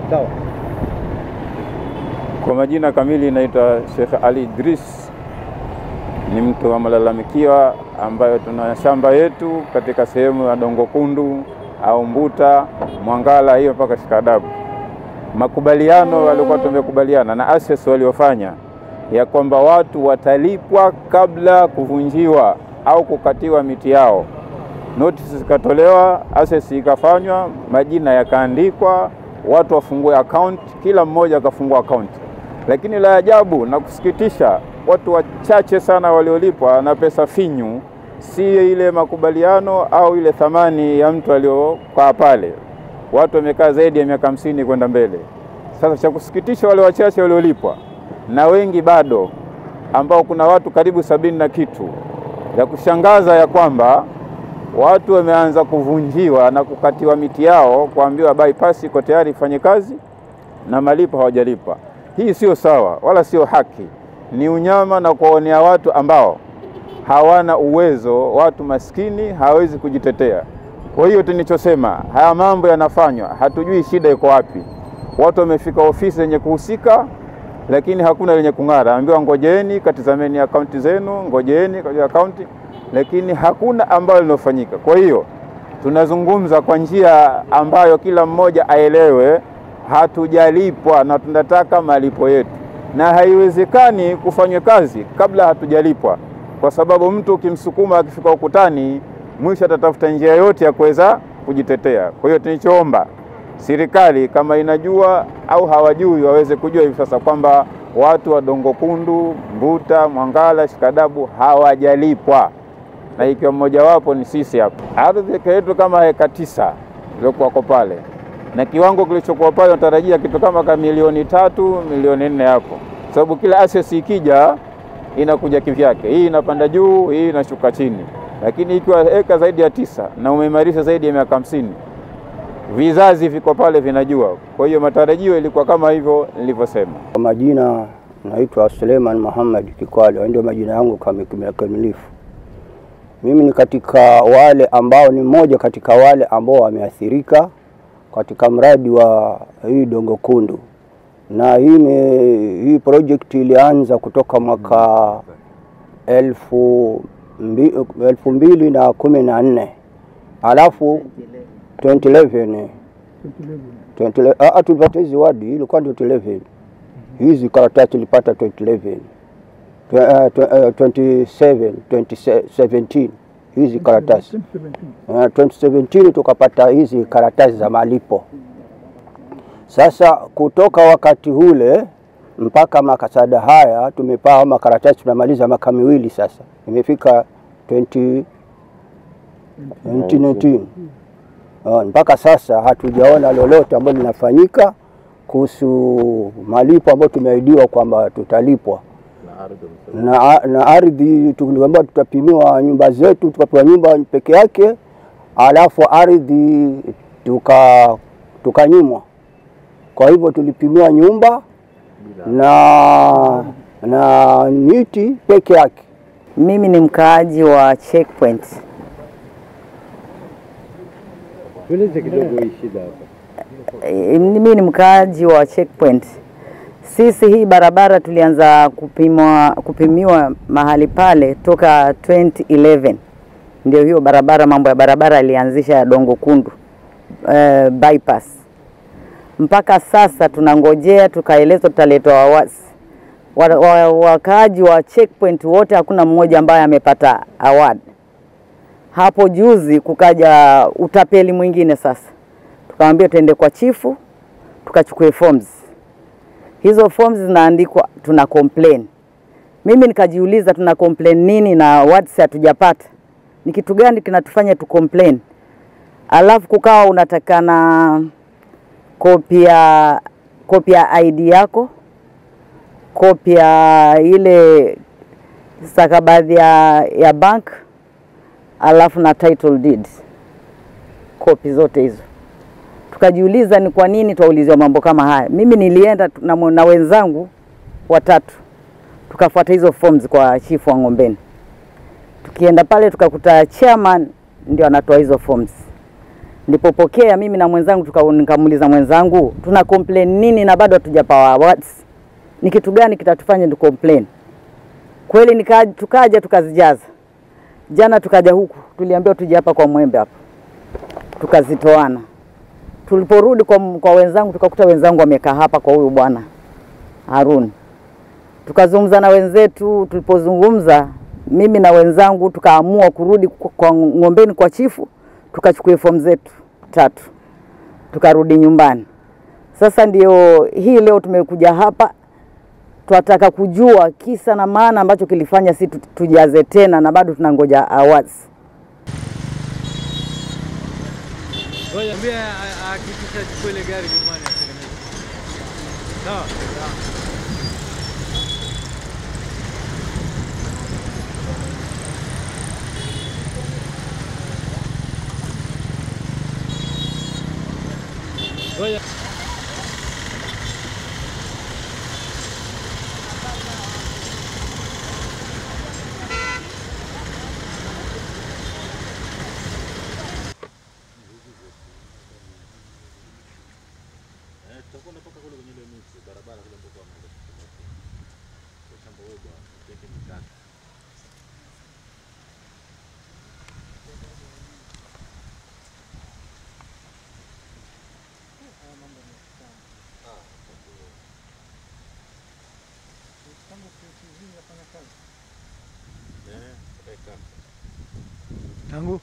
Sawa. Kwa majina kamili naitwa Sheikh Ali Idris, ni mtu wa malalamikiwa ambayo tuna shamba yetu katika sehemu ya Dongo Kundu au Mbuta Mwangala, hiyo mpaka Shikadabu. Makubaliano walikuwa tumekubaliana na ASES waliofanya ya kwamba watu watalipwa kabla kuvunjiwa au kukatiwa miti yao. Notice zikatolewa, ASES ikafanywa, majina yakaandikwa, watu wafungue account, kila mmoja akafungua account. Lakini la ajabu na kusikitisha, watu wachache sana waliolipwa na pesa finyu, si ile makubaliano au ile thamani ya mtu aliokaa pale. Watu wamekaa zaidi ya miaka hamsini kwenda mbele. Sasa cha kusikitisha, wale wachache waliolipwa na wengi bado, ambao kuna watu karibu sabini na kitu. Ya kushangaza ya kwamba watu wameanza kuvunjiwa na kukatiwa miti yao, kuambiwa bypass iko tayari ifanye kazi na malipo hawajalipa. Hii sio sawa wala sio haki, ni unyama na kuwaonea watu ambao hawana uwezo, watu maskini hawezi kujitetea. Kwa hiyo tulichosema, haya mambo yanafanywa, hatujui shida iko wapi. Watu wamefika ofisi zenye kuhusika, lakini hakuna lenye kung'ara. Ambiwa ngojeeni, katizameni akaunti zenu, ngojeeni kwa akaunti, lakini hakuna ambalo linofanyika. Kwa hiyo tunazungumza kwa njia ambayo kila mmoja aelewe, hatujalipwa na tunataka malipo yetu, na haiwezekani kufanywa kazi kabla hatujalipwa, kwa sababu mtu ukimsukuma akifika ukutani, mwisho atatafuta njia yote ya kuweza kujitetea. Kwa hiyo tunachoomba serikali kama inajua au hawajui waweze kujua hivi sasa kwamba watu wa Dongo Kundu, Mbuta, Mwangala, Shikadabu hawajalipwa, na ikiwa mmojawapo ni sisi hapa. Ardhi yetu kama heka tisa iliokuwako pale na kiwango kilichokuwa pale natarajia kitu kama ka milioni tatu milioni nne hapo, sababu kila ASES ikija inakuja kivyake, hii inapanda juu, hii inashuka chini. Lakini ikiwa eka zaidi ya tisa na umeimarisha zaidi ya miaka hamsini vizazi viko pale vinajua. Kwa hiyo matarajio ilikuwa kama hivyo nilivyosema. Kwa majina naitwa Suleiman Muhammad Kikwale, ndio majina yangu kamilifu. Mimi ni katika wale ambao ni mmoja katika wale ambao wameathirika katika mradi wa hii Dongo Kundu, na hii, me, hii project ilianza kutoka mwaka elfu, mbi, elfu mbili na kumi na nne alafu 2011 2011 tulipata hizi wadi ilikuwa ndio 2011 hizi karatasi tulipata 2011 27 2017 hizi karatasi 2017 tukapata hizi karatasi za malipo. Sasa kutoka wakati ule mpaka makasada haya tumepaa makaratasi, tumemaliza maka miwili sasa, imefika 20 2019 mpaka sasa hatujaona lolote ambalo linafanyika kuhusu malipo ambayo tumeahidiwa kwamba tutalipwa na, na ardhi tuliambiwa tutapimiwa nyumba zetu, tukapewa nyumba peke yake, alafu ardhi tuka tukanyimwa. Kwa hivyo tulipimiwa nyumba na na miti peke yake. Mimi ni mkaaji wa Checkpoint. Tueleze kidogo hii shida hapa. E, mimi ni mkaaji wa Checkpoint. Sisi hii barabara tulianza kupimwa, kupimiwa mahali pale toka 2011 ndio hiyo barabara, mambo ya barabara alianzisha ya Dongo Kundu uh, bypass. Mpaka sasa tunangojea, tukaelezwa tutaletwa awasi. Wakaaji wa Checkpoint wote hakuna mmoja ambaye amepata award. Hapo juzi kukaja utapeli mwingine sasa, tukamwambia tuende kwa chifu tukachukue forms hizo forms zinaandikwa tuna complain. Mimi nikajiuliza tuna complain nini na awards hatujapata? Ni kitu gani kinatufanya tu complain? Alafu kukawa unatakana kopi ya kopi ya ID yako, kopi ya ile stakabadhi ya, ya bank, alafu na title deed, kopi zote hizo tukajiuliza ni kwa nini twauliziwa mambo kama haya. Mimi nilienda na, na wenzangu watatu tukafuata hizo forms kwa chifu wa Ng'ombeni. Tukienda pale tukakuta chairman ndio anatoa hizo forms, Nilipopokea mimi na mwenzangu tuka, nikamuuliza mwenzangu tuna complain nini na bado hatujapawa awards, ni kitu gani kitatufanya tu complain? Kweli nika, tukaja tukazijaza. Jana tukaja huku tuliambiwa tuje hapa kwa Mwembe hapa, tukazitoana. Tuliporudi kwa, kwa wenzangu tukakuta wenzangu wamekaa hapa kwa huyu bwana Harun tukazungumza na wenzetu. Tulipozungumza mimi na wenzangu tukaamua kurudi kwa, kwa Ng'ombeni kwa chifu, tukachukua fomu zetu tatu tukarudi nyumbani. Sasa ndio hii leo tumekuja hapa, twataka kujua kisa na maana ambacho kilifanya si tu- tujaze tena na bado tunangoja awards. Ngoja mwambie hakikisha chukue ile gari nyumbani atengeneze. Sawa? Ngoja. Tangu